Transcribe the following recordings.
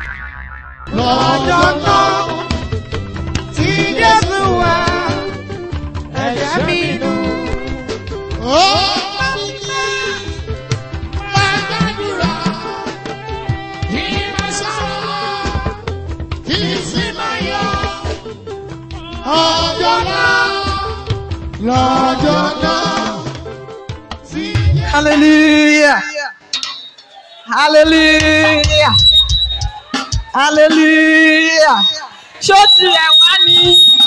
lọ́jọ́ náà tí Jésù wá ẹ̀jẹ̀ mi nù. Ó máa gbàdúrà kí n máa sọ̀rọ̀ kí n sì máa yọ. Ọjọ́ náà lọ́jọ́ náà tí Jésù. Hallelujah. Hallelujah. Hallelujah. Ṣó tirẹ̀ wá ní?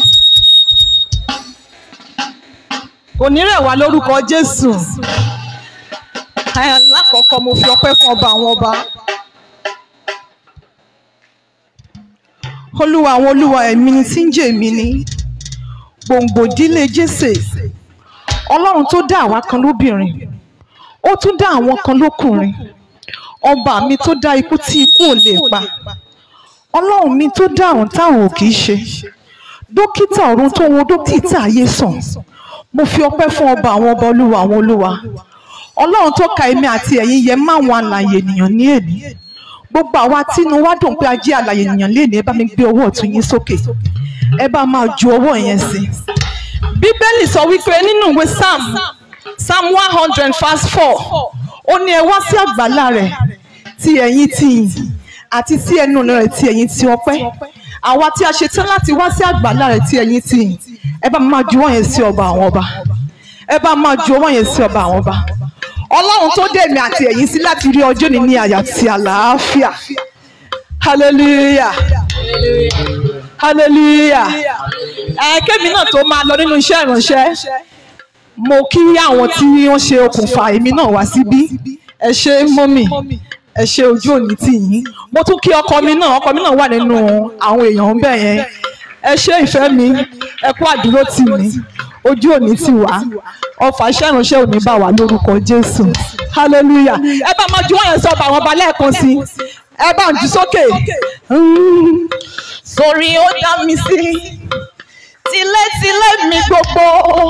Kò ní rẹ̀ wá lórúkọ Jésù. Ẹ, Lákọ̀ọ́kọ́ mo fi ọpẹ́ fún ọba àwọn ọba. Olúwa àwọn olúwa ẹ̀mí ni tí ń jẹ́ èmi ni. Gbòǹgbò ìdílé Jésè. Ọlọ́run tó dá àwa kan lóbìnrin ó tún dá àwọn kan lókùnrin ọba mi tó dá ikú tí ikú ò lè pa ọlọ́run mi tó dá àrùn táwọn ò kì í ṣe dókítà ọ̀run tó wo dókítà ayé sàn mo fi ọpẹ́ fún ọba àwọn ọba olúwa àwọn olúwa ọlọ́run tó ka èmi àti ẹ̀yin yẹ máwọn àlàyé ènìyàn ní èní gbogbo àwa tínú wá dùn pé a jẹ́ àlàyé ènìyàn léèní ẹ bá mi gbé ọwọ́ ọ̀tún yín sókè ẹ bá máa ju ọwọ́ yẹn sí bíbélì sọ wípé nínú ìwé psalm psalm one hundred verse four ó ní ẹ wá sí àgbàlá rẹ̀ ti ẹ̀yin ti yìn àti sí ẹnu rẹ̀ ti ẹ̀yin ti ọpẹ́ àwa tí a ṣe tán láti wá sí àgbàlá rẹ̀ ti ẹ̀yin ti yìn ẹ bá máa ju ọwọ́ yẹn sí ọba àwọn ọba ẹ bá máa ju ọwọ́ yẹn sí ọba àwọn ọba ọlọ́run tó dé èmi àti ẹ̀yin sí láti rí ọjọ́ ní ní àyà àti àlàáfíà hallelujah hallelujah ẹ kémi náà tó máa lọ nínú iṣẹ́ ìránṣẹ́ mo kí àwọn tí wọ́n ṣe okùnfà èmi náà wá síbí ẹ ṣé mọ́mì ẹ ṣé ojú òní tì yín mo tún kí ọkọ mi náà ọkọ mi náà wà nínú àwọn èèyàn ń bẹ̀ yẹn ẹ ṣé ìfẹ́ mi ẹ kú àdúró tì mí ojú òní tì wá ọfà iṣẹ́ ìránṣẹ́ òní bá wà lórúkọ Jésù hallelujah ẹ bá máa ju wọ́n yẹn sọ ọba àwọn ọba lẹ́ẹ̀kan sí ẹ bá ń jù sókè sórí ó dá mi sí tilétilé mi gbogbo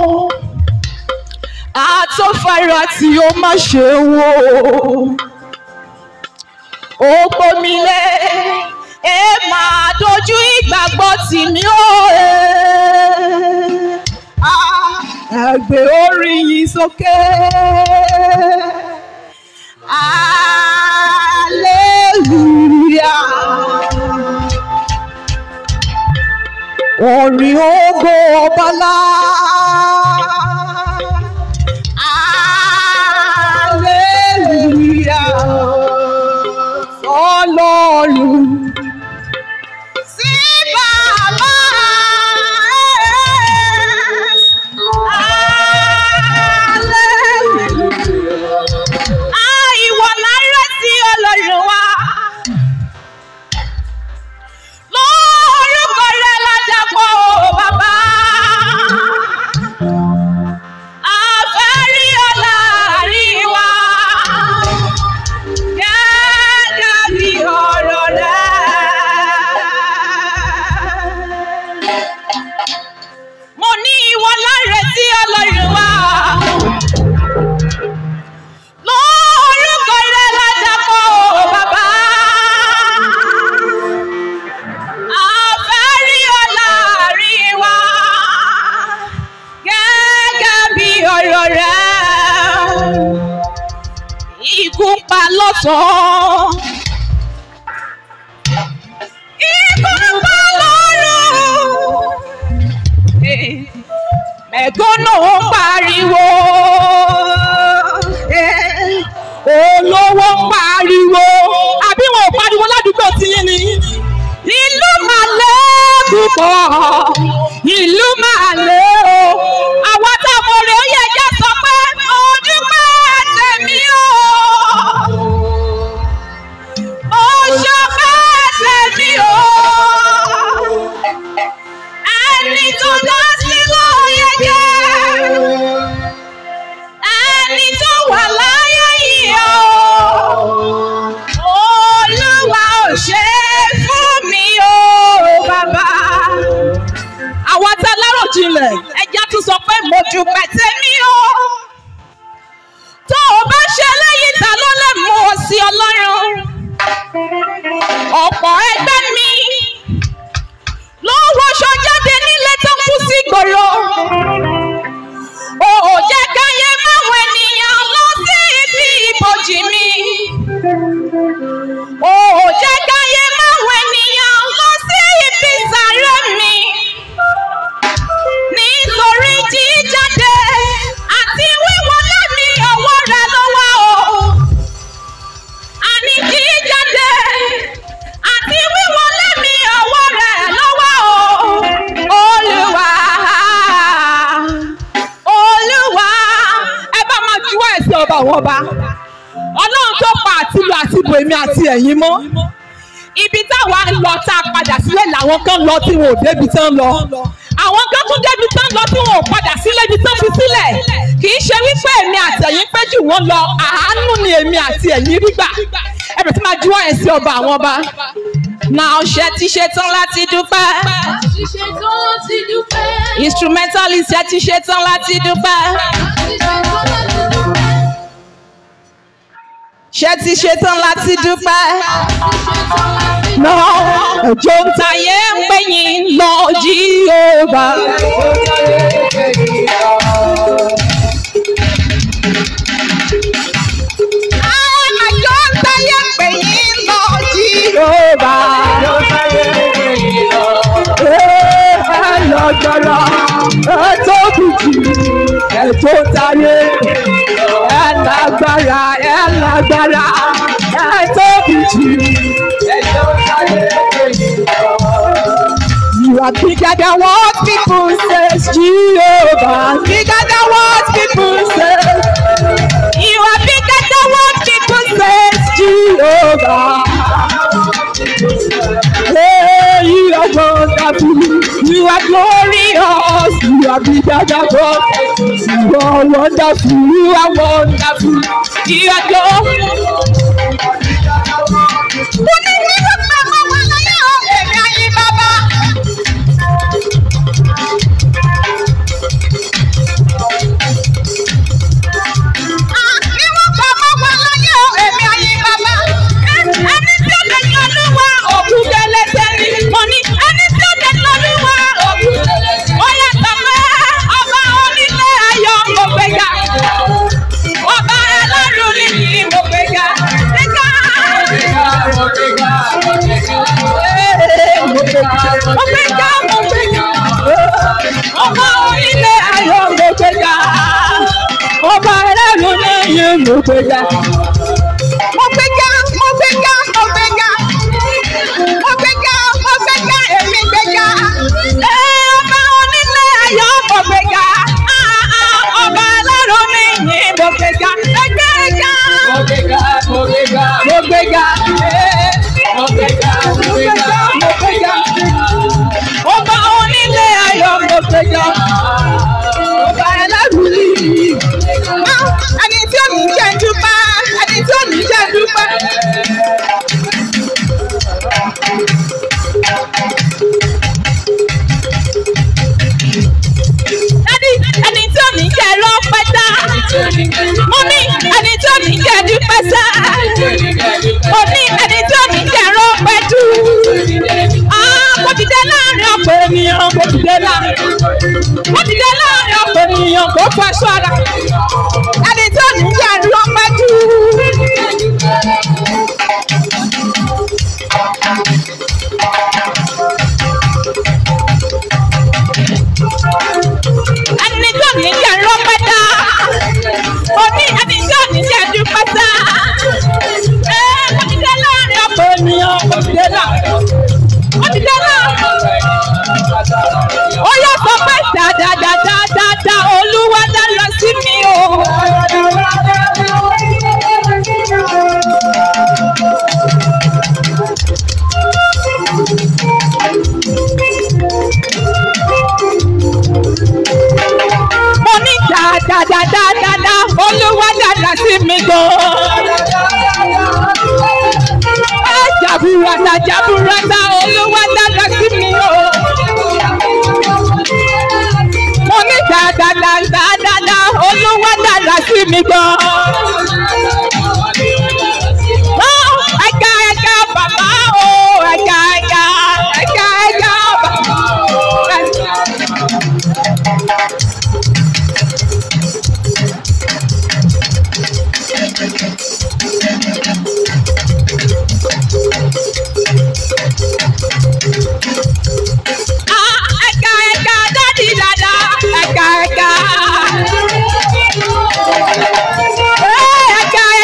àtọ́fàrà tí ó má ṣe wò ó gbomi lé ẹ máa dojú ìgbàgbọ́ tì mí ó ẹgbẹ́ orí yìí sókè hallelujah orin ògo ọbalá. Hallelujah. Ọlọ́run. Sí bàbá. Hallelujah. Àìwọ̀ lára sí Ọlọ́run wa. Lórúkọ rẹ̀ lájàpọ̀ bàbá. Àfẹ́rí ọ̀la àríwá. Gẹ́gẹ́ bí ọ̀rọ̀ rẹ̀. Mo ní ìwọ láre tí Ọlọ́run wá. Lórúkọ rẹ̀ lájàpọ̀ bàbá. Àfẹ́rí ọ̀la àríwá. Gẹ́gẹ́ bí ọ̀rọ̀ rẹ̀. Ikú ń pa lọ́sàn-án. Ikú ń pa lọ́rùn. Mẹ̀gbọ́nà ń pariwo. Olówó ń pariwo. Àbí wọn ò pariwo ládùúgbò tiyín ni? Ìlú máa lé púpọ̀. Ìlú máa lé o. Àwọn táwọn ọ̀rẹ́ ó yẹ jẹ́ sọ pé ojú pé tèmi o. Oṣù pé tèmi o. Ẹni tó dá sí ló yẹ jẹ́. Ẹni tó wà láyé yìí o. Olúwa ò ṣe é fún mi o, bàbá. Àwa tá lárò ọba ọlọ́run tó pa àtìlù àti ibò èmi àti ẹ̀yin mọ́ ibi táwa ń lọ tá a padà sílẹ̀ làwọn kan lọ tí wọn ò débi tán lọ àwọn kan tún débi tán lọ tí wọn ò padà sílẹ̀ ibi tán fi sílẹ̀ kì í ṣe wípé èmi àti ẹ̀yin pẹ́ jù wọ́n lọ àánú ni èmi àti ẹ̀yin rí gbà ẹ bẹ̀rẹ̀ tí máa juwọ́ ẹ̀ sí ọba àwọn ọba náà ṣe ti ṣe tán láti dúpẹ́ Àti ṣetán láti dúpẹ́. instrumentalist ṣe ti ṣe tán láti dúpẹ́ Àti ṣetán láti dúpẹ́. ṣe ti ṣe tán láti dúpẹ́. Àti ṣetán láti lọ ẹjọ́ ń tayé ń pè yín lọ jíhóbá. ẹjọ́ ń tayé ń pè yín lọ jíhóbá. ẹ lọ jọrọ ẹ tóbi jù ẹ tó tayé ẹ lágbára ẹ lágbára ẹ tóbi jù. You are bigger than what people say, Jehovah. Bigger than what people say. You are bigger than what people say, Jehovah. Hey, you are wonderful. You are glorious. You are bigger than God. You are wonderful. You are wonderful. You are glorious. Mo ní nínú bàbá wa láyé o, èmi ayé bàbá. Níwọ̀n bàbá wa láyé o, èmi ayé bàbá. Ẹni tí ó lè yan olúwa òkú gẹlẹ́tẹ̀ ni. Mo ní ẹni tí ó lè yan olúwa òkú gẹlẹ́tẹ̀. Ó yàtọ̀ pé ọba onílé ayọ̀ mo gbéga. Ọba ẹlẹ́rù ni mo gbéga. Gbéga. Mo gbéga, mo gbéga. Ọba onílé ayọ̀ mo gbéga. Ọba ẹlẹ́rù ni mo gbéga. Mo gbéga, mo gbéga, mo gbéga. Mo gbéga, mo gbéga, èmi gbéga. Ẹ ọba onílé ayọ̀ mo gbéga. Ah, ah, Ọba ẹlẹ́rù ni mo gbéga. Ẹ gbéga. Mo gbéga. Mo gbéga. Mo gbéga. Mo gbéga. Ọba onílé ayọ̀ mo gbéga. Ọba ẹlẹ́rù ni. Ẹni tí ò ní jẹ́ dúpẹ́. Ẹni tí ò ní jẹ́ dúpẹ́. Dádì, ẹni tí ò ní jẹ́ rọ́pẹ́ dá. Mo ní ẹni tí ò ní jẹ́ dúpẹ́ sá. Mo ní ẹni tí ò ní jẹ́ rọ́pẹ́ dù. Ah, Mo dìde láàrin ọ̀pọ̀ ènìyàn, mo dìde láàrin. Mo dìde láàrin ọ̀pọ̀ ènìyàn kò fọ aṣọ ara. Ẹni tí ò ní jẹ́ rọ́pẹ́ dù. Ẹni tí ò ní jẹ́ rọ́pẹ́ dá. Mo ní ẹni tí ò ní jẹ́ dúpẹ́ sá. Ẹ mo dìde láàrin ọ̀pọ̀ ènìyàn, mo dìde láàrin. Mo dìde láàrin. Ó yọ sọ pé dáadáadáadáa olúwa dára sí mi o. Mo ní dáadáadáadáa olúwa dára sí mi gan. Ẹ jaburata jaburata olúwa dára sí mi o. Mo ní dáadáadáadáa olúwa dára sí mi gan. Ó, Ẹ̀ka ẹ̀ka bàbá o, ẹ̀ka ẹ̀ka ẹ̀ka ẹ̀ka bàbá. Ah, ẹ̀ka ẹ̀ka dádì dada ẹ̀ka ẹ̀ka. Eh, ẹ̀ka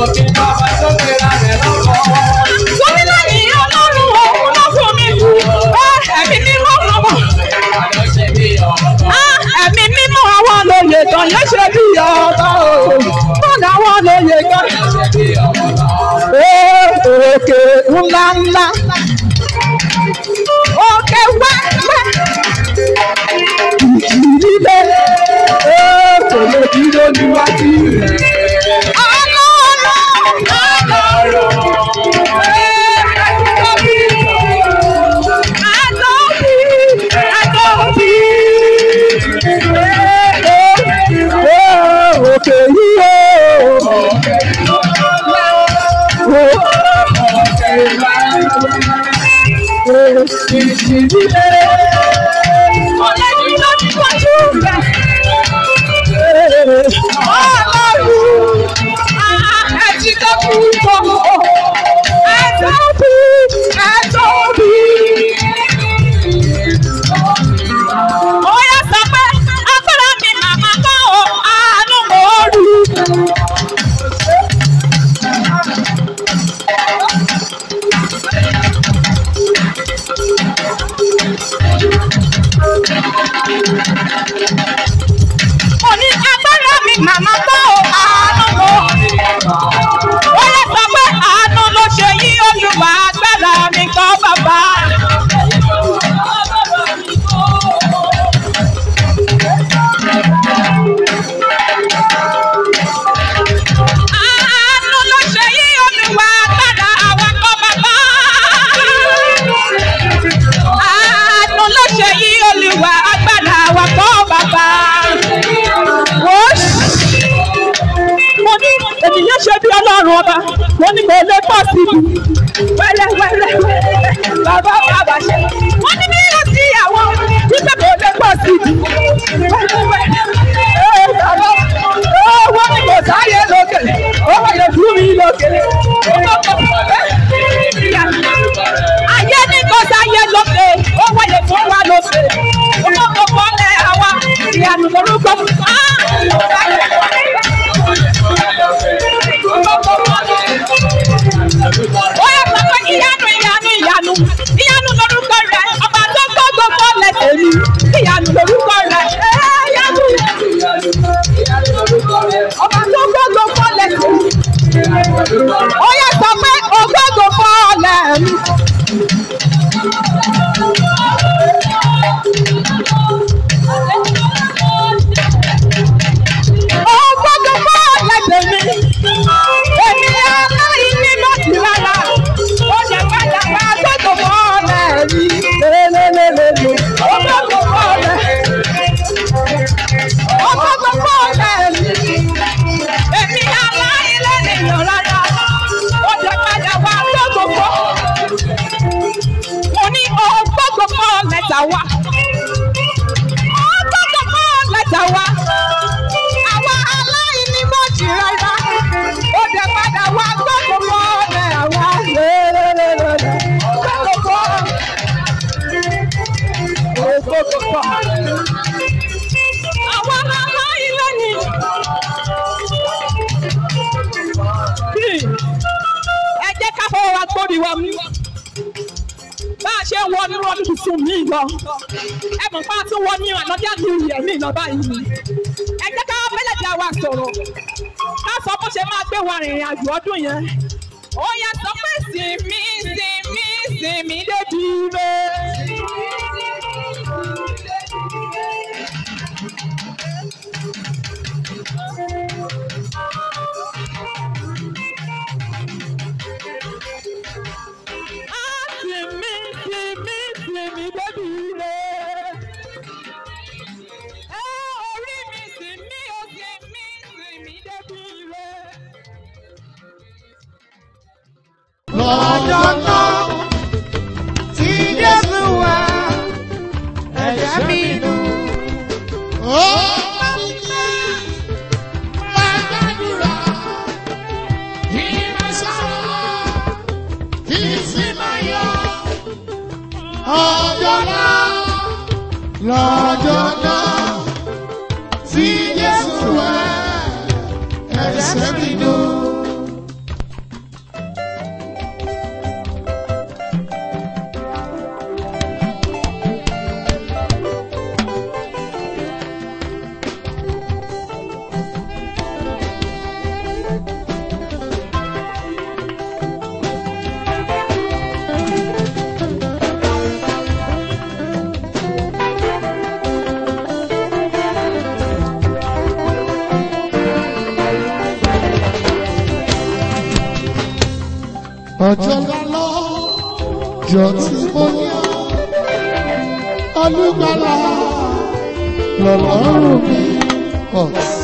òkè bàbá tó gbéra rẹ̀ lọ́wọ́. Gómìnà yìí ọlọ́run òun ló fún mi. Ẹ̀mí mímọ́ àwọn Àlọ́ ṣe bí ọ̀rọ̀. ẹ̀mí mímọ́ àwọn lóye kan yẹn ṣe bí ọba o. Bọ́dà àwọn lóye kan. Ṣe bí ọ̀rọ̀. Òkè ńlá ńlá. Òkè wẹ́wẹ́. Ìdílé. Òkè lè dúró níwájú rẹ̀. Ọlọ́run. Ọlọ́run. Òkè yíyó. Ọlọ́run ló ní wájú rẹ̀. Ọlọ́run. Ẹ̀jí tó kú bọ̀. Ẹ̀tọ́bí. Ẹ̀tọ́bí. Ó yá sọ pé agbára mi màmá kọ́ ò àánú mò ń rí. Mo ní agbára mi màmá kọ́ ò àánú mò ń rí. Ó yá sọ pé àánú ló ṣe yí olùwà agbára mi kọ́ bàbá. Àánú ló ṣe yí olùwà agbára àwọn kọ́ bàbá. Àánú ló ṣe yí olùwà agbára àwọn kọ́ bàbá. Wọ́n mo ní ènìyàn ṣe bí ọlọ́run ọba wọ́n ní kò lè pọ̀ sí i wẹ́lẹ́wẹ́lẹ́ bàbá bàbá ṣe wọ́n ní bí yóò sí àwọn wípé kò lè pọ̀ sí i wẹ́lẹ́wẹ́lẹ́ ee bàbá ee wọ́n ní kò sáyé lókè ó wọlé fún mi lókè ayé ní kò sáyé lókè ó wọlé fún wa lókè ó kò kọ́lẹ̀ àwa ìyanu lórúkọ ó yẹ sọ pé ìyanu ìyanu ìyanu ìyanu lórúkọ rẹ ọba tó gbọ́ gbogbo lẹ́sẹ̀ mi ìyanu lórúkọ rẹ ẹ̀ ìyanu ọba tó gbọ́ gbogbo lẹ́sẹ̀ mi ó yẹ sọ pé ògbó gbogbo lẹ́ mi. Ògbó gbogbo lẹ́sẹ̀ mi. Èmi aláìní ló ti rárá. Ó jẹ padà wá gbogbo mọ́lẹ̀ mi. Lélelélele. Ògbó gbogbo mọ́lẹ̀. Ògbó gbogbo mọ́lẹ̀ mi. Èmi aláìní nìyàn rárá. Ó jẹ padà wá gbogbo. Mo ní ògbó gbogbo lẹ́tà wá. Ògbó gbogbo lẹ́tà wá. Àwa aláìní mọ̀ jì rárá. Ó jẹ padà wá gbogbo mọ́lẹ̀ àwa. Lélelélele. Gbogbo. Gbogbo. Àwa aláìní ni. Ẹ jẹ́ ká fọwọ́ wa gbórí wa mú. Bá a ṣe ń wọ nínú ọdún tuntun míì lọ. Ẹ mọ̀ pé a tún wọ ní ànádíà ní ìyẹ̀ míì lọ báyìí. Ẹ jẹ́ ká mẹ́lẹ̀dá wa sọ̀rọ̀. Ká sọ bó ṣe máa gbé wa rìnrìn àjò ọdún yẹn. Ó yẹ sọ pé sinmi sinmi sinmi débi rẹ̀. Ah, sinmi sinmi sinmi débi rẹ̀. Ẹ orí mi sinmi ó sinmi sinmi débi rẹ̀. lọ́jọ́ náà tí Jésù wá ẹ̀jẹ̀ mi nù. Ó máa gbàdúrà kí máa sọ̀rọ̀ kí sì máa yọ. Ọjọ́ náà lọ́jọ́ náà tí Jésù wá ẹ̀jẹ̀ mi nù. ọjọ́ lálọ́ jọ tí mo yá olùgbàlà lọ́lọ́run mi. Oh.